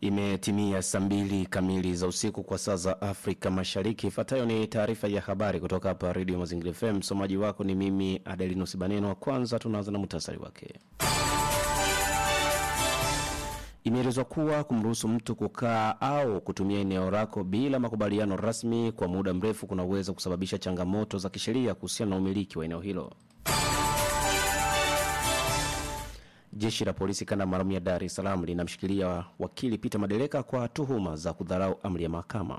Imetimia saa mbili kamili za usiku kwa saa za Afrika Mashariki. Ifuatayo ni taarifa ya habari kutoka hapa Redio Mazingira FM. Msomaji wako ni mimi Adelinus Baneno. Kwanza tunaanza na muhtasari wake. Imeelezwa kuwa kumruhusu mtu kukaa au kutumia eneo lako bila makubaliano rasmi kwa muda mrefu kunaweza kusababisha changamoto za kisheria kuhusiana na umiliki wa eneo hilo. Jeshi la polisi kanda maalum ya Dar es Salaam linamshikilia wakili Peter Madereka kwa tuhuma za kudharau amri ya mahakama.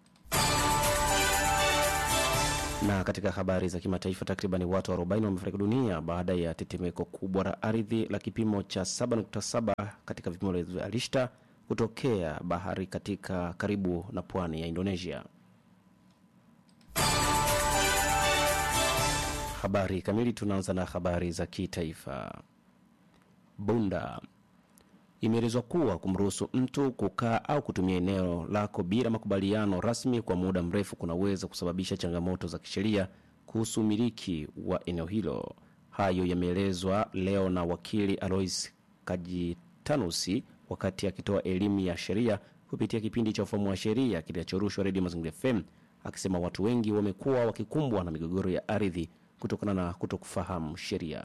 Na katika habari za kimataifa, takribani watu 40 wamefariki dunia baada ya tetemeko kubwa la ardhi la kipimo cha 7.7 katika vipimo vya Richter kutokea bahari katika karibu na pwani ya Indonesia. Habari kamili, tunaanza na habari za kitaifa. Bunda imeelezwa kuwa kumruhusu mtu kukaa au kutumia eneo lako bila makubaliano rasmi kwa muda mrefu kunaweza kusababisha changamoto za kisheria kuhusu umiliki wa eneo hilo. Hayo yameelezwa leo na wakili Alois Kajitanusi wakati akitoa elimu ya sheria kupitia kipindi cha ufahamu wa sheria kinachorushwa Redio Mazingira FM, akisema watu wengi wamekuwa wakikumbwa na migogoro ya ardhi kutokana na kutokufahamu sheria.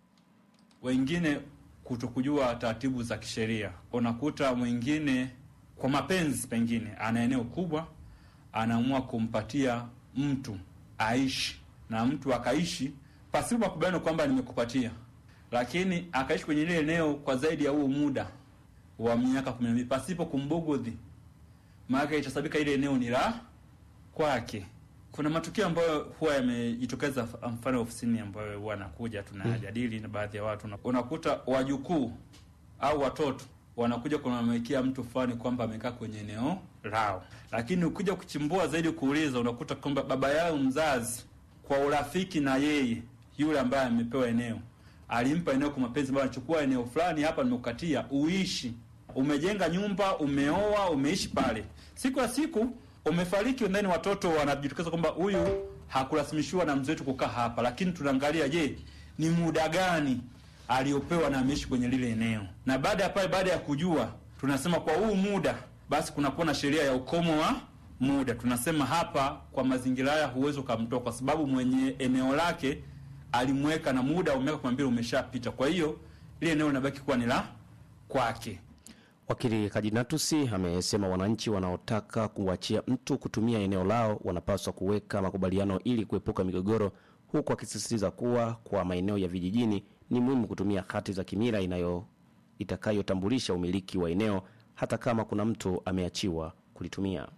Wengine kutokujua taratibu za kisheria. Unakuta mwingine kwa mapenzi, pengine ana eneo kubwa, anaamua kumpatia mtu aishi na mtu akaishi pasipo makubaliano kwamba nimekupatia, lakini akaishi kwenye ile eneo kwa zaidi ya huo muda wa miaka kumi na mbili pasipo kumbugudhi, maana itasabika ile eneo ni la kwake. Kuna matukio ambayo huwa yamejitokeza, mfano ofisini, ambayo huwa anakuja tunajadili na baadhi ya watu, unakuta wajukuu au watoto wanakuja kunamwekea mtu fulani kwamba amekaa kwenye eneo lao, lakini ukija kuchimbua zaidi kuuliza, unakuta kwamba baba yao mzazi kwa urafiki na yeye yule ambaye amepewa eneo alimpa eneo kwa mapenzi, ambayo anachukua eneo fulani hapa, nimekukatia uishi, umejenga nyumba, umeoa, umeishi pale, siku ya siku umefariki ndani, watoto wanajitokeza kwamba huyu hakurasimishiwa na mzee wetu kukaa hapa, lakini tunaangalia, je, ni muda gani aliopewa na ameishi kwenye lile eneo, na baada ya pale, baada ya kujua, tunasema kwa huu muda basi kunakuwa na sheria ya ukomo wa muda. Tunasema hapa kwa mazingira haya huwezi ukamtoa, kwa sababu mwenye eneo lake alimweka na muda wa miaka kumi na mbili umeshapita, kwa hiyo ile eneo linabaki kuwa ni la kwake. Wakili Kajinatusi amesema wananchi wanaotaka kuachia mtu kutumia eneo lao wanapaswa kuweka makubaliano ili kuepuka migogoro, huku akisisitiza kuwa kwa maeneo ya vijijini ni muhimu kutumia hati za kimila inayo itakayotambulisha umiliki wa eneo hata kama kuna mtu ameachiwa kulitumia.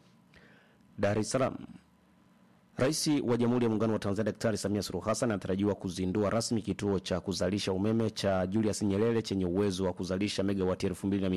Dar es Salaam. Rais wa Jamhuri ya Muungano wa Tanzania Daktari Samia Suluhu Hassan anatarajiwa kuzindua rasmi kituo cha kuzalisha umeme cha Julius Nyerere chenye uwezo wa kuzalisha megawati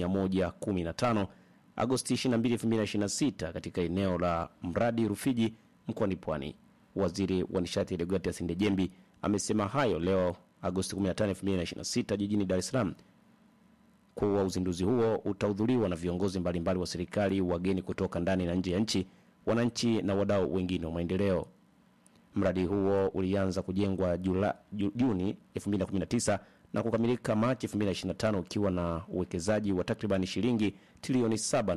2115 Agosti 22, 2026 katika eneo la mradi Rufiji mkoani Pwani. Waziri wa nishati Deogratias Ndejembi amesema hayo leo Agosti 15, 2026 jijini Dar es Salaam kuwa uzinduzi huo utahudhuriwa na viongozi mbalimbali wa serikali, wageni kutoka ndani na nje ya nchi wananchi na wadau wengine wa maendeleo. Mradi huo ulianza kujengwa Jula, Juni 2019 na kukamilika Machi 2025 ukiwa na uwekezaji wa takribani shilingi trilioni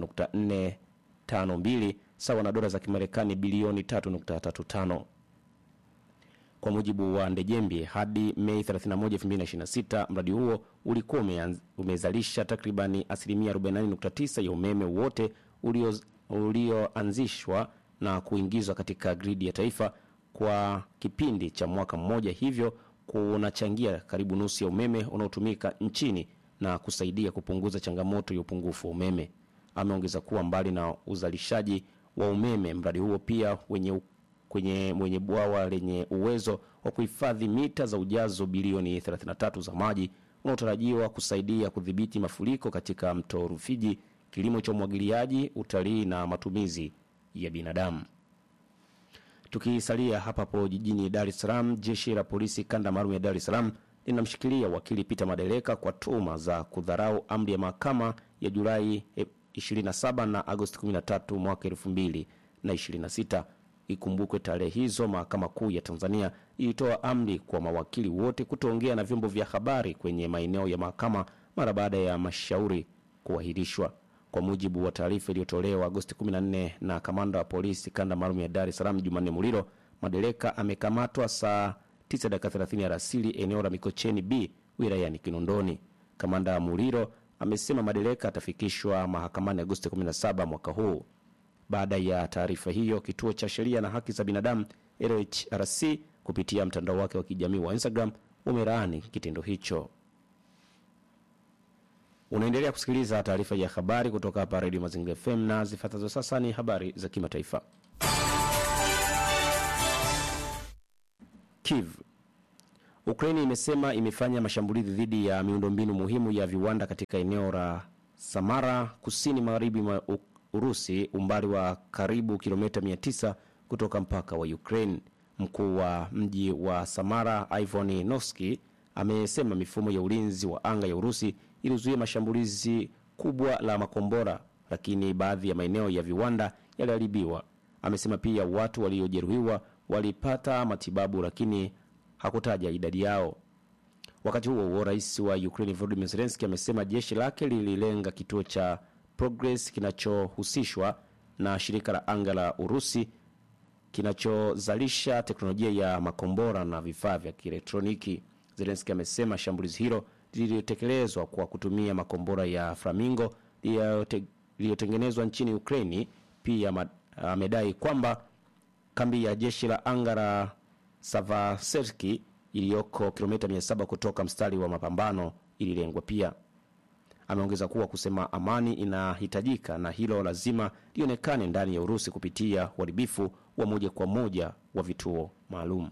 7.452 sawa na dola za Kimarekani bilioni 3.35. Kwa mujibu wa Ndejembi, hadi Mei 31, 2026 mradi huo ulikuwa umezalisha takribani asilimia 48.9 ya umeme wote ulio ulioanzishwa na kuingizwa katika gridi ya taifa kwa kipindi cha mwaka mmoja, hivyo kunachangia karibu nusu ya umeme unaotumika nchini na kusaidia kupunguza changamoto ya upungufu wa umeme. Ameongeza kuwa mbali na uzalishaji wa umeme, mradi huo pia wenye kwenye mwenye bwawa lenye uwezo wa kuhifadhi mita za ujazo bilioni 33 za maji unaotarajiwa kusaidia kudhibiti mafuriko katika mto Rufiji kilimo cha umwagiliaji, utalii na matumizi ya binadamu. Tukisalia hapa hapo jijini Dar es Salaam, jeshi la polisi kanda maalum ya Dar es Salaam linamshikilia wakili Peter Madereka kwa tuhuma za kudharau amri ya mahakama ya Julai 27 na Agosti 13 mwaka 2026. Ikumbukwe tarehe hizo mahakama kuu ya Tanzania ilitoa amri kwa mawakili wote kutoongea na vyombo vya habari kwenye maeneo ya mahakama mara baada ya mashauri kuahirishwa. Kwa mujibu wa taarifa iliyotolewa Agosti 14 na kamanda wa polisi kanda maalum ya Dar es Salaam Jumanne Muliro, madereka amekamatwa saa 9 dakika 30 alasiri eneo la Mikocheni B wilayani Kinondoni. Kamanda Muliro amesema madereka atafikishwa mahakamani Agosti 17 mwaka huu. Baada ya taarifa hiyo, kituo cha sheria na haki za binadamu LHRC kupitia mtandao wake wa kijamii wa Instagram umelaani kitendo hicho. Unaendelea kusikiliza taarifa ya habari kutoka hapa Radio Mazingira FM na zifuatazo sasa ni habari za kimataifa. Kiev. Ukraini imesema imefanya mashambulizi dhidi ya miundombinu muhimu ya viwanda katika eneo la Samara kusini magharibi mwa U- Urusi, umbali wa karibu kilomita 900 kutoka mpaka wa Ukraine. Mkuu wa mji wa Samara Ivan Noski amesema mifumo ya ulinzi wa anga ya Urusi ilizuia mashambulizi kubwa la makombora, lakini baadhi ya maeneo ya viwanda yaliharibiwa. Amesema pia watu waliojeruhiwa walipata matibabu, lakini hakutaja idadi yao. Wakati huo huo, rais wa Ukraine Volodymyr Zelensky amesema jeshi lake lililenga kituo cha Progress kinachohusishwa na shirika la anga la Urusi kinachozalisha teknolojia ya makombora na vifaa vya kielektroniki. Zelensky amesema shambulizi hilo lililotekelezwa kwa kutumia makombora ya Flamingo yaliyote- yaliyotengenezwa nchini Ukraini. Pia ma- amedai kwamba kambi ya jeshi la anga la Savaserki iliyoko kilomita 700 kutoka mstari wa mapambano ililengwa pia. Ameongeza kuwa kusema amani inahitajika na hilo lazima lionekane ndani ya Urusi kupitia uharibifu wa moja kwa moja wa vituo maalum.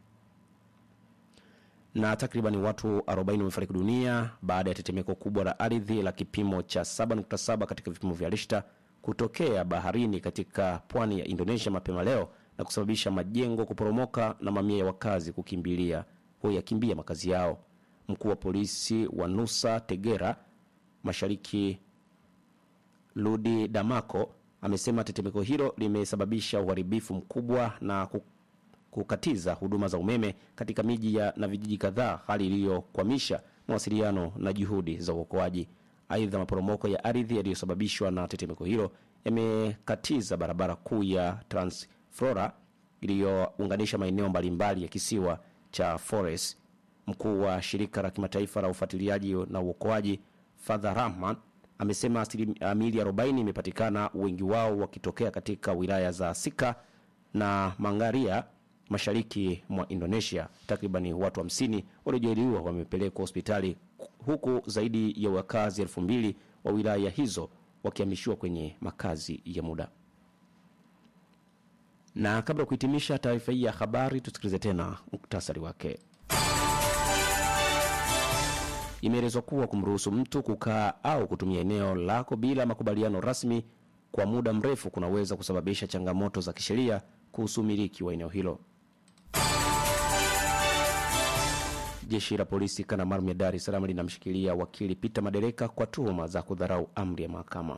Na takribani watu 40 wamefariki dunia baada ya tetemeko kubwa la ardhi la kipimo cha 7.7 katika vipimo vya Richter kutokea baharini katika pwani ya Indonesia mapema leo na kusababisha majengo kuporomoka na mamia ya wakazi kukimbilia huyakimbia makazi yao. Mkuu wa polisi wa Nusa Tegera mashariki Ludi Damako amesema tetemeko hilo limesababisha uharibifu mkubwa na ku- kukatiza huduma za umeme katika miji ya na vijiji kadhaa, hali iliyokwamisha mawasiliano na juhudi za uokoaji. Aidha, maporomoko ya ardhi yaliyosababishwa na tetemeko hilo yamekatiza barabara kuu ya Transflora iliyounganisha maeneo mbalimbali ya kisiwa cha Flores. Mkuu wa shirika la kimataifa la ufuatiliaji na uokoaji Father Rahman amesema asilimia miili 40 imepatikana, wengi wao wakitokea katika wilaya za Sika na Mangaria mashariki mwa Indonesia. Takribani watu 50 waliojeruhiwa wamepelekwa hospitali huku zaidi ya wakazi elfu mbili wa wilaya hizo wakihamishiwa kwenye makazi ya muda. Na kabla ya kuhitimisha taarifa hii ya habari, tusikilize tena muktasari wake. Imeelezwa kuwa kumruhusu mtu kukaa au kutumia eneo lako bila makubaliano rasmi kwa muda mrefu kunaweza kusababisha changamoto za kisheria kuhusu umiliki wa eneo hilo. Jeshi la polisi kanda maalum ya Dar es Salaam linamshikilia wakili Peter Madereka kwa tuhuma za kudharau amri ya mahakama.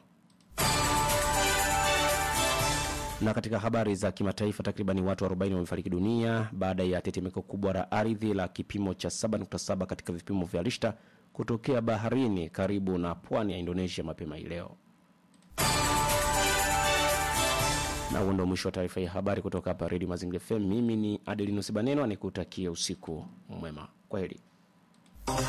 Na katika habari za kimataifa, takribani watu 40 wamefariki dunia baada ya tetemeko kubwa la ardhi la kipimo cha 7.7 katika vipimo vya Richter kutokea baharini karibu na pwani ya Indonesia mapema hii leo. Na huo ndio mwisho wa taarifa ya habari kutoka hapa Redio Mazingira FM. Mimi ni Adelinus Baneno, nikutakia usiku mwema. Kwa heri.